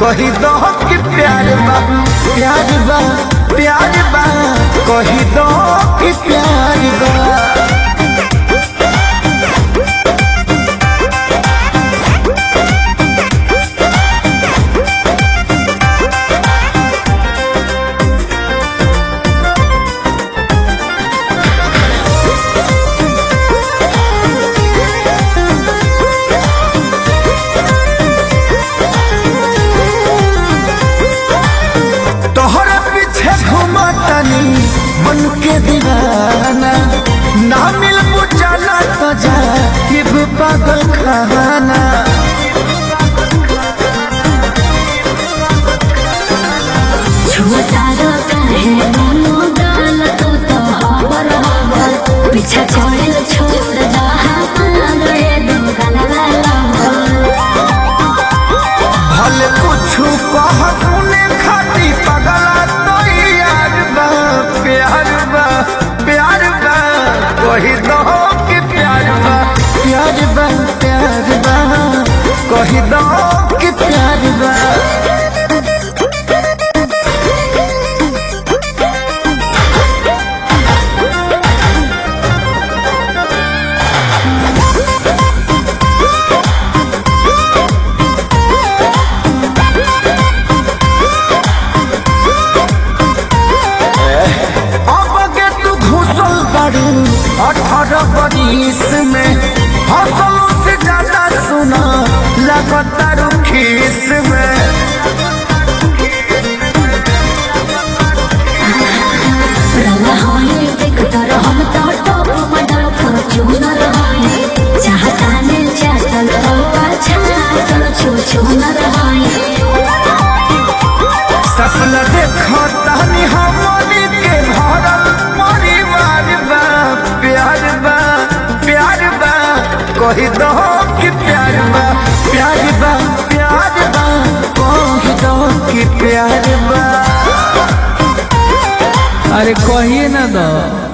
कही दो कि प्यार बा प्यार बा प्यार बा कही दो कि प्यार बा तोहरे पीछे घुमतनी मन के दीवाना ना मिल बुझाना तो जा कि पागल खाना छुअतारा काहे मोनो डाल तू तो हबर हबर पीछा छोड़ल छोड़ जा हमारा ये दो गलवा भले कुछ कह सुने खाती पगला तो यार बा प्यार बा प्यार बा कही दो कि प्यार बा प्यार बा प्यार बा कही दो कि प्यार बा अब के तू घुसल बारू अठारह बरिस में हौसल से ज्यादा सुना लगता खीस में रंगा होए देख तर हम तो टॉप मॉडल फॉर्च्यूनर होए चाहता ने चाहतल तो अच्छा चल छू छू न रहाए सफल देखो तहनी हमनी के भरल परिवार बा प्यार बा प्यार बा कही दो कि प्यार बा प्यार बा प्यार बा कही दो कि प्यार बा अरे कहिए ना दो